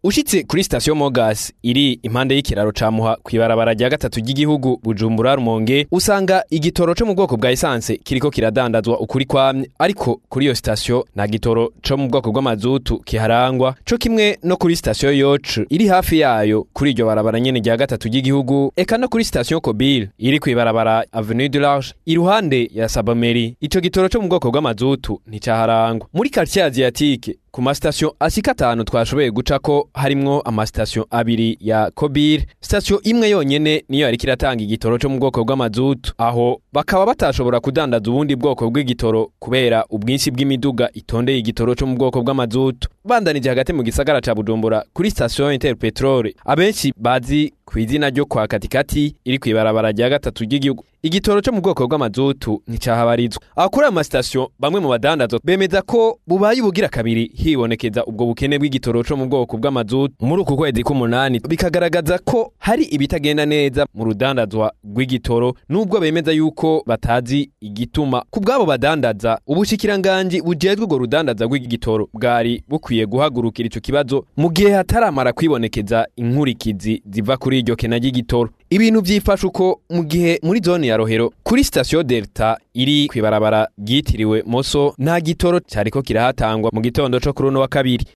ushitse kuri sitasiyo mogas iri impande y'ikiraro ca muha kw'ibarabara rya gatatu ry'igihugu bujumbura rumonge usanga igitoro co mu bwoko bwa esanse kiriko kiradandazwa ukuri kwamye ariko kuri iyo sitasiyo nta gitoro co mu bwoko bw'amazutu kiharangwa co kimwe no kuri sitasiyo yocu iri hafi yayo kuri iryo barabara nyene rya gatatu ry'igihugu eka no kuri sitasiyo kobile iri kw'ibarabara avenue du large iruhande ya sabameri ico gitoro co mu bwoko bw'amazutu nticaharangwa muri quartier asiatique ku masitasiyo ashika atanu twashoboye gucako harimwo amasitasiyo abiri ya kobir sitasiyo imwe yonyene niyo yariko iratanga igitoro co mu bwoko bw'amazutu aho bakaba batashobora kudandaza ubundi bwoko bw'igitoro kubera ubwinshi bw'imiduga itondeye igitoro co mu bwoko bw'amazutu bandanije hagati mu gisagara ca bujumbura kuri sitasiyo interpetrole abenshi bazi ku izina ryo kwa katikati iri kw'ibarabara rya gatatu ry'igihugu igitoro co mu bwoko bw'amazutu nticahabarizwa aho kuri ayo masitasiyo bamwe mu badandazo bemeza ko bubaye ubugira kabiri hibonekeza ubwo bukene bw'igitoro co mu bwoko bw'amazutu muri uku kwezi k'umunani bikagaragaza ko hari ibitagenda neza mu rudandazwa rw'igitoro nubwo bemeza yuko batazi igituma ku bw'abo badandaza ubushikiranganji bujejwe urwo rudandaza rw'igitoro bwari bukwiye guhagurukira ico kibazo mu gihe hataramara kwibonekeza inkurikizi ziva kuri iryo kena ry'igitoro ibintu vyifashe uko mu gihe muri zone ya rohero kuri sitasiyo delta iri kw'ibarabara ryitiriwe moso nta gitoro cariko kirahatangwa mu gitondo co kuri uno wa kabiri